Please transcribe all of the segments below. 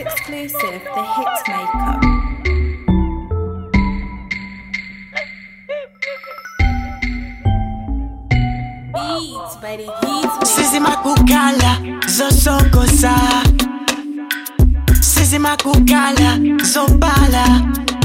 exclusive, The Hitmaker. Beats by the Hitmaker. sizimakukhala zosokoza sizimakukhala zobala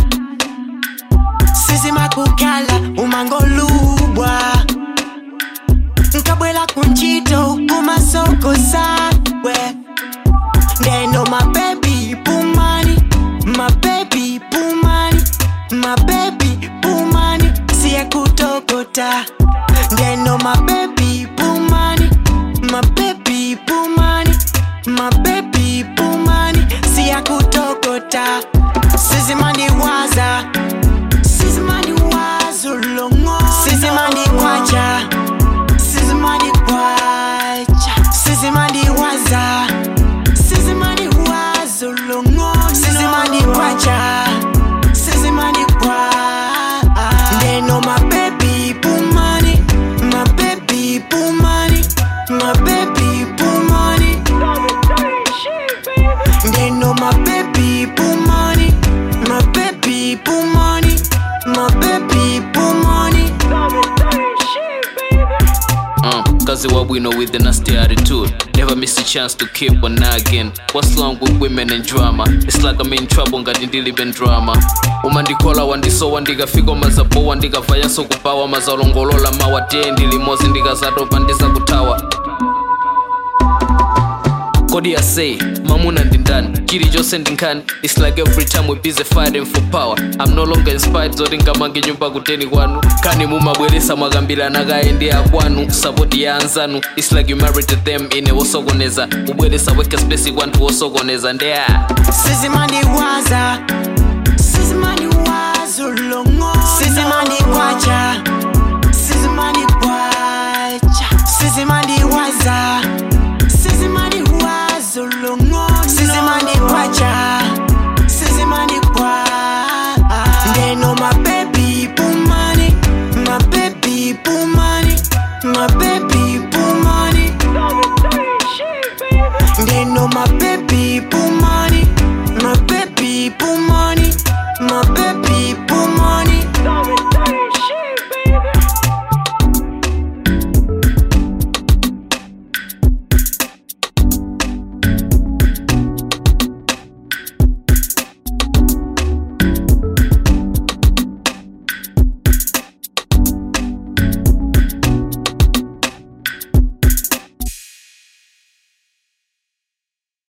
sizimakukhala umangolubwa nkabwela kunchito kumasokoza we ndeno mabebi pumani mabebi pumani mabebi pumani siyekutokota ndeno mabebi pumani mabebi pumani mabebi pumani siyakutokota sizimandiwaza sizimandiwazulongo sizimandikwacha sizimandikwacha sizimandiwaza sizimandiwazulongo sizimandikwacha sizimandikwa ndeno mabebi pumani mabebi pumani mabebi pumani ndeno mabebi pumani mabebi pumani mabebi pumani Uh, kazi wa bwino with the nasty attitude. Never miss a chance to keep on nagging. What's wrong with women and drama? It's like I'm in trouble ngati ndili ben drama. umandikola wandisowa ndikafika mazabowa ndikavayaso kupawa mazalongolola mawa tendi limozi ndikazatopa ndizakuthawa kodi I say mamuna ndi ndani chilichonse ndinkhani its like every time we busy fighting for power i'm no longer inspired zoti ngamange nyumba kuteni kwanu kani mumabweresa mwakambirana kaye ndi akwanu sapoti ya anzanu its like you married to them ine wosokoneza kubweresa weka space kwanthu wosokoneza ndeya sizimandiwaza sizimandiwazulongo sizimandikwacha sizimandikwacha sizimandiwaza sizimandiwazulongo sizimandikwacha sizimandikwa ndeno mabebi pumani mabebi pumani mabebi